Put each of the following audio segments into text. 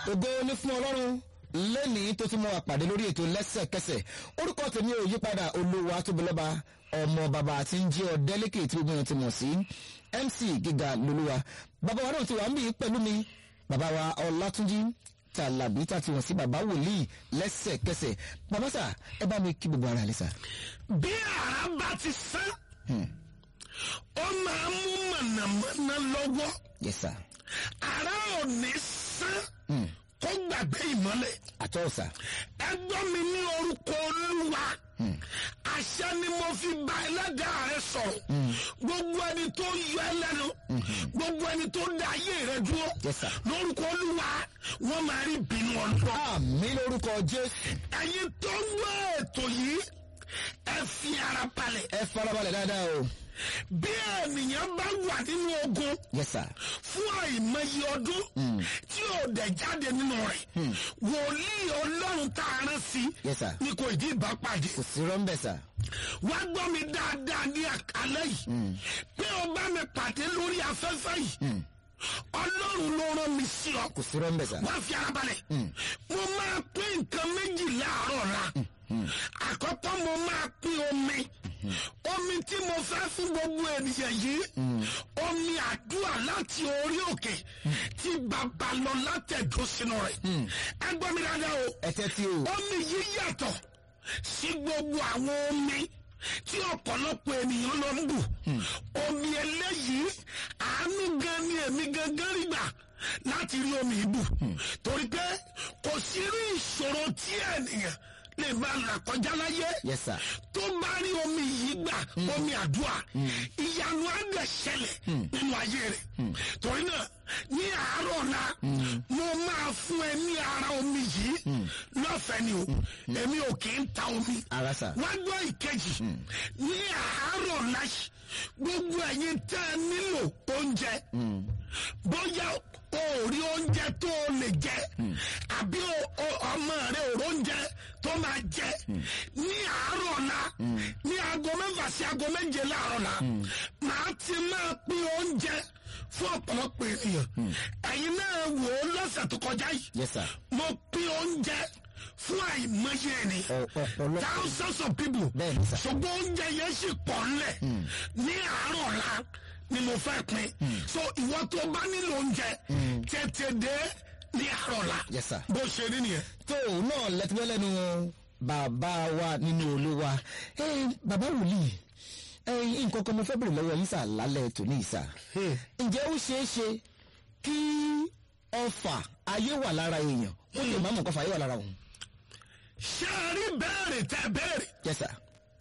ògo ní fún ọlọ́run lẹ́nìí tó ti mú wa pàdé lórí ètò lẹ́sẹ̀kẹsẹ̀ orúkọ tèmi ò yípadà olúwa tóbilọ́ba ọmọ bàbá àti ń jẹ́ ọ̀dẹ́lẹ́kẹ̀ tí gbogbo yẹn ti mọ̀ sí mc gíga lolúwa bàbá wa náà ti wà ń bí pẹ̀lú mi bàbá wa ọlátúnjí tàlàbí tá ti wọ̀n sí bàbá wòlíì lẹ́sẹ̀kẹsẹ̀ bàbá sà ẹ bá mi kí gbogbo ara rẹ sà. bí ara bá ti sán ó máa mú mọ̀nàmọ́ná lọ́wọ́ yes sir ara ò ní sán kó gbàgbé ìmọ́lẹ̀ àtọ́ sà ẹgbọ́n mi ní orúkọ olúwa àṣẹ ni mo fi bá ẹlẹ́dàá rẹ sọ̀rọ̀ gbogbo ẹni tó yọ ẹ lẹ́nu gbogbo ẹni tó dá ayé rẹ dúró Yes, sir. lórúkọ olúwa wọ́n máa rí ìbínú ọlọ́run àmì lórúkọ jésù ẹ̀yin tó ń gbọ́ ètò yìí ẹ fi ara balẹ̀ ẹ farabalẹ̀ dáadáa o bí ènìyàn bá wà nínú ogun yes sir fún àìmọye ọdún tí ò dẹ̀ jáde nínú rẹ̀ wòlíì ọlọ́run tá a rán sí yes sir ni kò ìdí ìbá pàdé kò sí rọ́ńbẹ̀ sà wá gbọ́ mi dáadáa ní àkálẹ́ yìí pé o bá mi pàdé lórí afẹ́fẹ́ yìí ọlọ́run ló rán mi sí ọ kò sí rọ́ńbẹ̀ sà wá fi ara balẹ̀ mo máa pín nǹkan méjì láàárọ̀ la àkọ́kọ́ mo máa pín omi omi tí mo fẹ́ fún gbogbo ènìyàn yìí omi àdúrà láti orí òkè tí bàbá lọ látẹ̀dó sínú rẹ̀ ẹ gbọ́ mi dáadáa o ẹ tẹ́tí o omi yìí yàtọ̀ sí gbogbo àwọn omi tí ọ̀pọ̀lọpọ̀ ènìyàn lọ ń bù omi eléyìí àánú gan ni èmi gangan rí gbà láti rí omi yìí bù torí pé kò sí irú ìṣòro tí ènìyàn lè máa là kọjá láyé yes sir tó bá rí omi yìí gbà omi àdúrà ìyanu á dẹ̀ ṣẹlẹ̀ nínú ayé rẹ̀ torí náà ní àárọ̀ la mo máa fún ẹ ní ara omi yìí lọ́fẹ̀ẹ́ ni o èmi ò kì í ta omi ara sà wá gbọ́ ìkejì ní àárọ̀ la yìí, gbogbo ẹ̀yin tẹ́ ẹ nílò oúnjẹ bóyá o ò rí oúnjẹ tó o lè jẹ àbí o- o- ọmọ rẹ ò róúnjẹ tó máa jẹ ní àárọ̀ la ní aago mẹ́fà sí aago méje láàárọ̀ la màá ti máa pín oúnjẹ fún ọ̀pọ̀lọpọ̀ ènìyàn ẹ̀yin náà wò ó lọ́sẹ̀ tó kọjá yìí yes sir mo pín oúnjẹ fún àìmọye ènìyàn Ọ- ọ̀pọ̀lọpọ̀ thousands of people. Bẹ́ẹ̀ni sà. ṣùgbọ́n oúnjẹ yẹn sì pọ̀ ńlẹ̀ ní àárọ̀ la ni mo fẹ́ pín. so ìwọ tó bá nílò oúnjẹ tètè dé ní àárọ̀ la. Yes, sir. bó ṣe rí nìyẹn. tó o náà lẹ́tọ́ lẹ́nu bàbá wa nínú olúwa ẹ bàbá wòlíì ẹ nǹkan kan mo fẹ́ bèrè lọ́wọ́ yín sà lálẹ́ tòní ìsà ǹjẹ́ ó ṣeé ṣe kí ọfà ayé wà lára èèyàn ó lè má mọ̀ kọfà ayé wà lára òun ṣé ẹ rí bẹ́ẹ̀rẹ̀ tẹ bẹ́ẹ̀rẹ̀ yes sir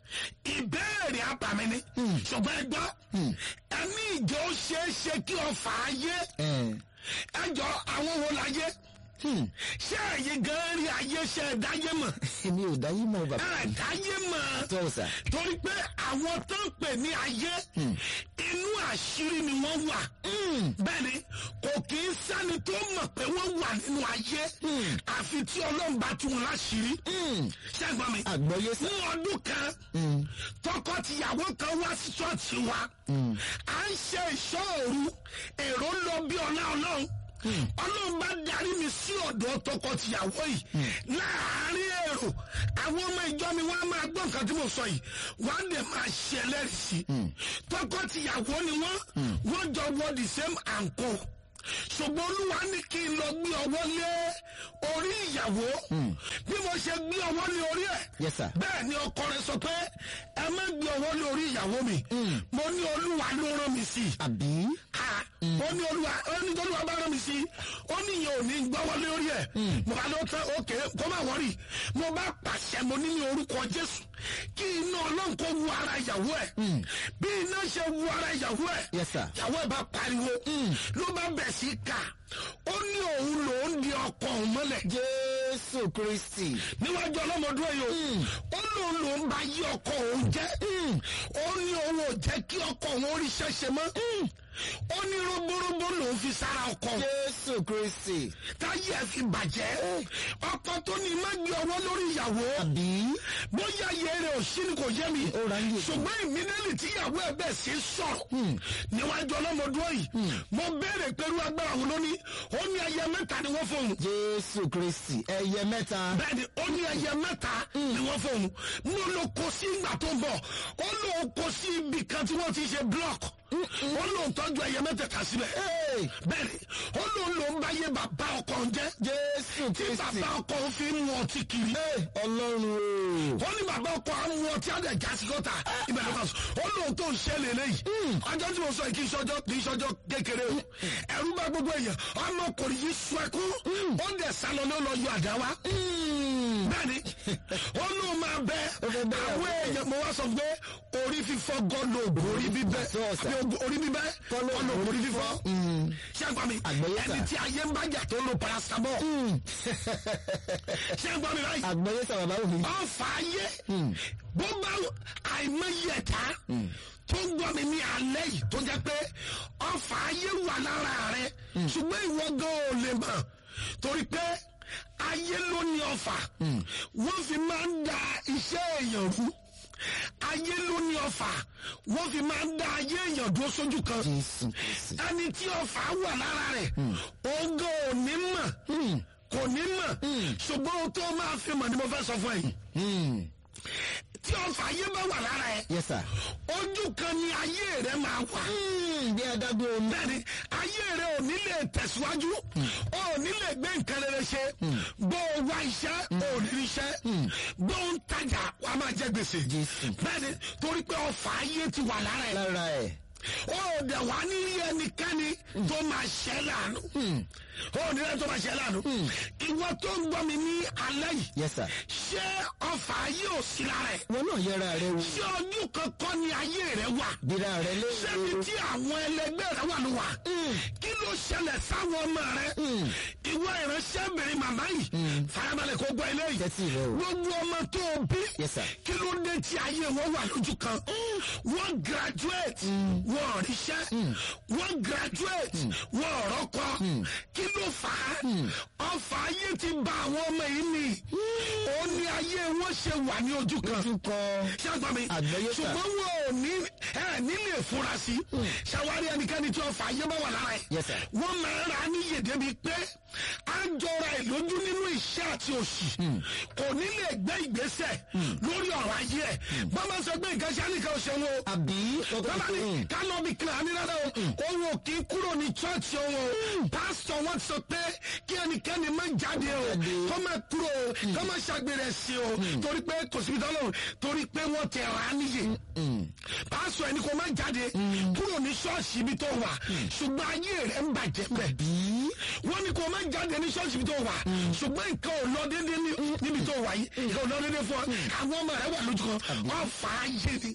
ìbéèrè àbàmì ni. ṣùgbọ́n ẹ gbọ́ ẹni ìjọ ṣeé ṣe kí ọfà ayé ẹ ẹjọ́ àwọn wo láyé hmm, ṣé ẹ̀yin gan rí ayé ṣe ẹ̀dáyé mọ̀ èmi ò dáyé mọ́ bàbá ẹ̀dáyé mọ̀. tó o sà torí pé àwọn tó ń pè ní ayé inú àṣírí ni wọ́n wà bẹ́ẹ̀ni kò kì í sẹ́ni tó mọ̀ pé wọ́n wà nínú ayé àfi tí ọlọ́run bá tú wọn láṣìírí ṣẹ́gbọ́n mi àgbọ̀yé sà ní ọdún kan tọkọ-tìyàwó kan wá sí ṣọ́ọ̀ṣì wa à ń ṣe ìṣọ́ òru èrò ń lọ bí ọlá ọlọ́run ọlọ́run bá darí mi sí ọ̀dọ̀ tọkọ-tìyàwó yìí láàárín èrò àwọn ọmọ ìjọ mi wọ́n á máa gbọ́ nǹkan tí mo sọ yìí wọ́n á dẹ̀ máa ṣe ẹlẹ́rìí sí tọkọ-tìyàwó ni wọ́n wọ́n jọ wọ the same anko ṣùgbọ́n olúwa ní kí n lọ gbé ọwọ́ lé orí ìyàwó bí mo ṣe gbé ọwọ́ lé orí ẹ̀ yes sir bẹ́ẹ̀ ni ọkọ rẹ̀ sọ pé ẹ má gbé ọwọ́ lé orí ìyàwó mi mo ní olúwa ló rán mi sí i àbí ha ó ní olúwa ó ní olúwa bá rán mi sí i ó ní ìyẹn ò ní gbọ́wọ́ lé orí ẹ̀ mo bá lọ tán òkè kó má wọ́rì mo bá pàṣẹ mo ní ní orúkọ jésù kí iná ọlọ́run kó wu ara ìyàwó ẹ̀ bí iná ṣe wu ara ìyàwó ẹ̀ yes sir ìyàwó ẹ̀ bá pariwo ló bá bẹ̀ sí kà ó ní òun lòún di ọkọ òun mọ́lẹ̀ jésù kristi níwájú ọlọ́mọdún ẹ̀yọ ó lòun lòun bá yí ọkọ òun jẹ́ ó ní òun ò jẹ́ kí ọkọ òun oríṣẹ́ ṣe mọ́ ó ní roborobo lòún fi sára ọkọ jésù kristi táyé ẹ fi bàjẹ́ ọkọ tó ní má gbé ọwọ́ lórí ìyàwó àbí bóyá iye rẹ̀ ò sí ni kò yé mi Ó ra ń yè. ṣùgbọ́n ìmídẹ́lì tí ìyàwó ẹ bẹ̀ sí sọ̀rọ̀ níwájú ọlọ́mọdún yìí mo béèrè pẹ̀lú agbára wo lóní ó ní ẹyẹ mẹ́ta ni wọ́n fóun jésù kristi ẹyẹ mẹ́ta bẹ́ẹ̀ni ó ní ẹyẹ mẹ́ta ni wọ́n fóun mo lọ kó sí ìgbà tó ń bọ̀ ó lọ kó sí ibì kan tí wọ́n ti ṣe block ó lọ tọ́jú ẹyẹ mẹ́tẹ̀ẹ̀ta síbẹ̀ Hey, bẹ́ẹ̀ni ó lọ lọ ń báyé bàbá ọkọ ń jẹ́ jésù tí kristi bàbá ọkọ ń fi mú ọtí kiri Hey, ọlọ́run o ó ní bàbá ọkọ àwọn ọmọ tí a dẹ̀ já sí gọ́tà ibẹ̀ ló bá sọ ó lóun tó ń ṣe lélẹ́yìí ọjọ́ tí mo sọ yìí kì í ṣọjọ́ kì í ṣọjọ́ kékeré o ẹ̀rú bá gbogbo èèyàn ọmọkùnrin yìí sọ ẹkún ó dẹ̀ sálọ ló lọ yọ àdá wa Mm. bẹ́ẹ̀ni ó lóun máa bẹ Ó fẹ́ bẹ́ àwọn ìyàwó. èèyàn mo wá sọ pé orí fífọ́ gọ́ọ̀lù ògùn orí bíbẹ́ Sọ ọ̀sà. àbí ògùn orí bíbẹ́ Kọ́ ló gọ́ọ̀lù ògùn orí fífọ́ ṣé àgbà mi Àgbọ́yé sà. ẹni tí ayé ń bájà tó ń lo paracetamol ṣé àgbà mi báyìí àgbẹ̀yẹ sọ bàbá òní ọfà ayé bó bá àìmọye ẹ̀ta tó ń gbọ́ mi ní alẹ́ yìí tó jẹ́ pé ọfà ayé wà lára rẹ ṣùgbọ́n ìwọ gan ò lè mọ̀ torí pé ayé ló ní ọfà wọ́n fi máa ń da iṣẹ́ èèyàn rú ayé ló ní ọfà wọ́n fi máa ń da ayé èèyàn dúró sójú kan jésù kristi ẹni tí ọfà wà lára rẹ̀ ògo ò ní mọ̀ kò ní mọ̀ ṣùgbọ́n ohun tó máa fi mọ̀ ni mo fẹ́ sọ fún ẹ̀yin Mm. tí ọfà ayé bá wà lára ẹ̀ yes sir ojú kan ni ayé rẹ̀ máa wà Mm, bí adágún omi bẹ́ẹ̀ni ayé rẹ̀ ò ní lè tẹ̀síwájú ò ní lè gbé nǹkan rere ṣe bó o wá iṣẹ́ ò ní rí iṣẹ́ bó o ń tajà wà á máa jẹ gbèsè Jésù. bẹ́ẹ̀ni torí pé ọfà ayé ti wà lára ẹ̀ lára ẹ̀ ó dẹ̀ wá ní ẹnikẹ́ni tó máa ṣẹ́ láàánú ó ní ẹni tó máa ṣẹ́ láàánú ìwọ tó ń gbọ́ mi ní alẹ́ yìí yes sir ṣé ọfà ayé ò sí lára ẹ̀ wọn náà yẹra rẹ wò ṣé ojú kankan ni ayé rẹ wà bíra rẹ ṣébi léwu tí àwọn ẹlẹgbẹ́ rẹ wà ló wà kí ló ṣẹlẹ̀ sáwọn ọmọ rẹ ìwọ ìránṣẹ́bìnrin màmá yìí farabalẹ̀ kó gbọ́ eléyìí tẹ́tí rẹ o gbogbo ọmọ tó o bí Yes, sir. kí ló dé tí ayé wọn wà lójú kan wọ́n graduate wọ́n ríṣẹ́ wọ́n graduate wọ́n rọ́kọ kí ló fà á ọfà ayé ti bà àwọn ọmọ yìí ni ó ní ayé wọn ṣe wà ní ojú kan ojú kan ṣé àgbà mi Àgbọ́yé sà. ṣùgbọ́n wọn ò ní ẹ nílé fura sí ṣàwárí ẹnikẹ́ni tí ọfà ayé bá wà lára ẹ̀ Yes, sir. wọ́n máa ń ra níyè débi pé à ń jọra ẹ̀ lójú nínú iṣẹ́ àti òṣì kò ní lè gbé ìgbésẹ̀ lórí ọ̀rọ̀ ayé ẹ̀ bọ́n máa ń sọ pé nǹkan ṣáà nìkan ṣe wọn o àbí ọkọ bàbá mi ká lọ bí kílà ní rárá o òun ò kí kúrò ní chọ́ọ̀chì òun o pásítọ̀ wọn sọ pé kí ẹnikẹ́ni má jáde o Jáde. kó má kúrò o kó má ṣàgbére sí o torí pé kò síbi tọ́lọ̀ torí pé wọ́n tẹ̀ rà á níyè pásítọ̀ ẹni kò má jáde kúrò ní ṣọ́ọ̀ṣì ibi tó wà ṣùgbọ́n ayé rẹ̀ ń bàjẹ́ bẹ́ẹ̀ bí wọ́n ní kò má jáde ní ṣọ́ọ̀ṣì ibi tó wà ṣùgbọ́n nǹkan ò lọ déédéé ní- níbi tó wà yìí nǹkan ò lọ déédéé fún ọ àwọn ọmọ rẹ wà lójú kan wọ́n fà á yé ni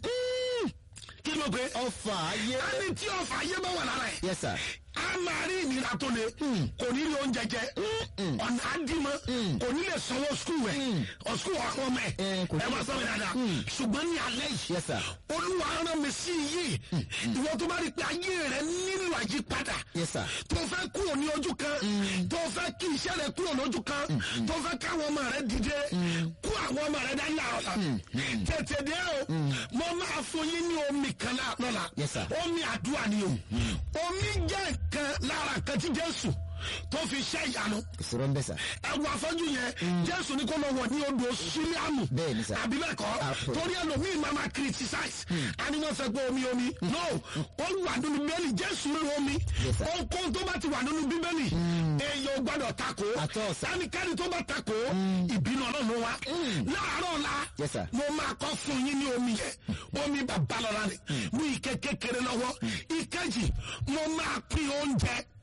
kí ló pé ọfà ayé ẹni tí ọfà ayé bá wà lára ẹ̀ yes sir a máa rí ìnira tó le kò ní rí oúnjẹ jẹ ọ̀nà àdìmọ́ kò ní lè sanwó skul rẹ̀ skul àwọn ọmọ ẹ̀ Eh, kò ní ẹ máa lè sọ mi dáadáa ṣùgbọ́n ní alẹ́ yìí yes sir olúwa rán mi sí yìí ìwọ tó bá rí pé ayé rẹ nílò àyípadà yes sir tó fẹ́ kúrò ní ojú kan tó fẹ́ kí iṣẹ́ rẹ kúrò lójú kan tó fẹ́ káwọn ọmọ rẹ dìde kú àwọn ọmọ rẹ dání àrọ̀lá tètè dé o mo máa fún yín ní omi kan lá- lọ́la Yes, sir. omi àdúrà ni o omi jẹ́ nǹkan lára nǹkan tí Jésù tó fi ṣe ìyanu ìṣòro ń bẹ sà ẹwù afọ́jú yẹn Jésù ní kó lọ wọ̀ ní odò sílíàmù Bẹ́ẹ̀ni, sir. àbí bẹ́ẹ̀ kọ́ Àpò. torí ẹlòmíì máa ma criticize àní wọ́n sọ pé omi omi no ó wà nínú bíbélì Jésù rí omi Yes, sir. ohunkóhun tó bá ti wà nínú bíbélì èèyàn ò gbọ́dọ̀ takò Àtọ́, sir. ẹnikẹ́ni tó bá takò ìbínú Ọlọ́run ló wá láàárọ̀ ọ̀la Yes, sir. mo máa kọ́ fún yín ní omi yẹn omi bàbá lọ́la ni mú ike kékeré lọ́wọ́ ìkejì mo máa pín oúnjẹ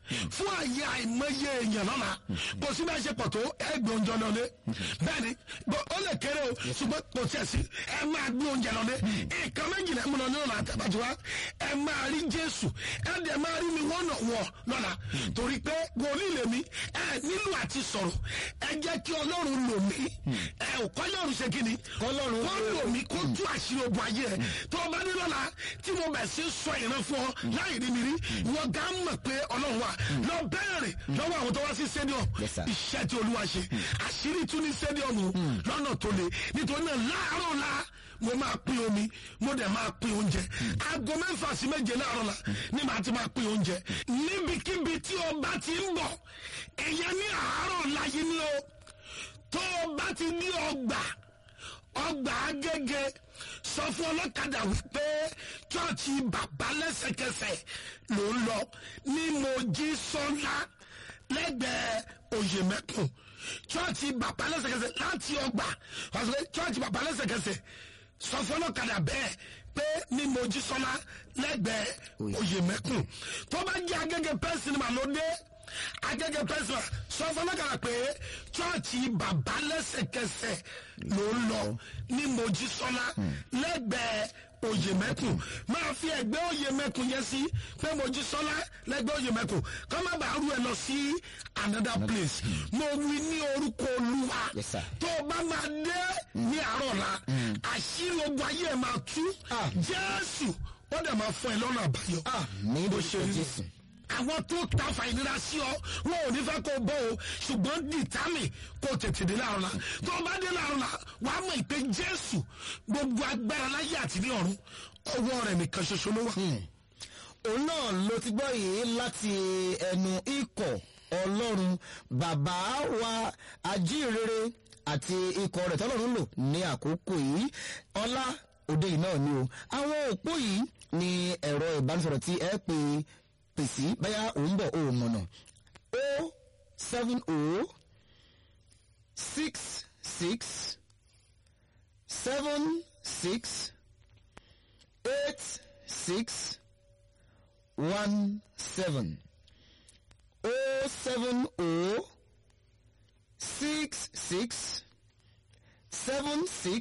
fún àyè àìmọye èèyàn lọ́la kò sí bá ṣe pọ̀ tó ẹgbẹ́ oúnjẹ lọ́lé bẹ́ẹ̀ ni bó- ó lè kéré o ṣùgbọ́n kò tiẹ̀ sí ẹ máa gbé oúnjẹ lọ́lé nǹkan méjìlá ẹ̀ múná nínú àtàbàtì wa ẹ máa rí jésù ẹ dẹ̀ máa rí mi wọ́n nà wọ̀ lọ́la torí pé wòlíì lèmi ẹ nílò àti sọ̀rọ̀ ẹ jẹ́ kí ọlọ́run lò mí ẹ ò kọ́ ọlọ́run ṣe kí ni Kọ́lọ́run kọ́ lò mí kó tú àṣírí ogun ayé ẹ tó o bá ní lọ́la tí mo bẹ̀ sí sọ ìran fún ọ láì rí mi rí wọ́n gá mọ̀ pé ọlọ́run wà lọ bẹ́ẹ̀rẹ̀ lọ́wọ́ àwọn tó wá sí stadium Yes, sir. iṣẹ́ tí olúwa ṣe àṣírí tún ní stadium o lọ́nà tó le nítorí náà láàárọ̀ la mo máa pín omi mo dẹ̀ máa pín oúnjẹ aago mẹ́fà sí méje láàárọ̀ la ni màá ti máa pín oúnjẹ níbikíbi tí o bá ti ń bọ̀ ẹ̀yẹ ní àárọ̀ láyé ni o tó o bá ti ní ọgbà ọgbà agége sọ fún ọlọ́kadà wípé chọ́ọ̀chì bàbá lẹ́sẹ̀kẹsẹ̀ ló ń lọ ní mojísọ́lá lẹ́gbẹ̀ẹ́ oyèmẹ́kùn chọ́ọ̀chì bàbá lẹ́sẹ̀kẹsẹ̀ láti ọgbà wàá sọ pé chọ́ọ̀chì bàbá lẹ́sẹ̀kẹsẹ̀ sọ fún ọlọ́kadà bẹ́ẹ̀ pé ní mojísọ́lá lẹ́gbẹ̀ẹ́ oyèmẹ́kùn tó bá jẹ́ agége pẹ́sì ni màá ló dé agége pẹ́sì sọ fún ọlọ́kadà pé chọ́ọ̀chì bàbá lẹ́sẹ̀kẹsẹ̀ ló ń lọ ní mojísọ́lá lẹ́gbẹ̀ẹ́ oyèmẹ́kùn máa fi ẹgbẹ́ oyèmẹ́kùn yẹn sí pé mojísọ́lá lẹ́gbẹ̀ẹ́ oyèmẹ́kùn kọ́ má bàa rú ẹ lọ sí another place mo wí ní orúkọ olúwa Yes, sir. tó o bá máa dé ní àárọ̀ la àṣírí ogun ayé ẹ̀ máa tú Ah. jésù ó dẹ̀ máa fún ẹ lọ́nà àbáyọ ní bó ìdòwò ṣe rí jésù. àwọn tó ta fàìnira sí ọ wọn ò ní fẹ́ kó bọ́ o ṣùgbọ́n dìtámì kó tètè dé láàrún la tó o bá dé láàrún la wàá mọ̀ ìpè jésù gbogbo agbára láyé àti ní ọ̀run ọwọ́ rẹ̀ nìkan ṣoṣo ló wà. òun náà ló ti gbọ́ yìí láti ẹnu ikọ̀ ọlọ́run bàbá wa ajíhìnrere àti ikọ̀ rẹ̀ tọ́lọ́run lò ní àkókò yìí ọlá òde yìí náà ni o àwọn òpó yìí ni ẹ̀rọ ìbánisọ̀rọ̀ tí ẹ pè pèsè báyà òun bọ̀ òun mọ̀nà o seven o six six seven six eight six one seven oh seven oh six six seven six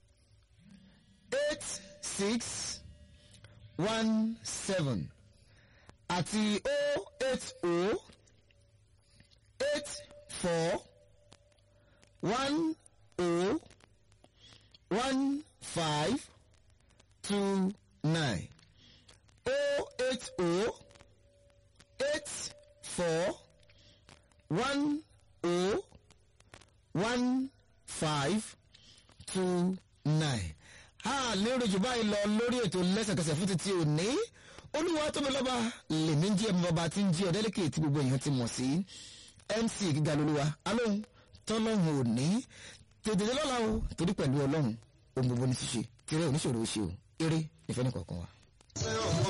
eight six one seven àti oh eight oh eight four one oh one five two nine oh eight oh eight four one oh one five two nine. a lérò jù báyìí lọ lórí ètò lẹ́sẹ̀kẹsẹ̀ fún títí òní olúwa tóbi lọ́ba lèmi ń jí ẹ̀mí bàbá tí ń jí ọ̀dẹ́lẹ́kẹ̀ tí gbogbo èèyàn ti mọ̀ sí mc gíga lolúwa alóhùn tọ́lọ́hùn òní tètè lọ́la o torí pẹ̀lú ọlọ́run ohun gbogbo ní ṣíṣe kéré oníṣòro ó ṣe o eré ìfẹ́ ní kọ̀ọ̀kan wa.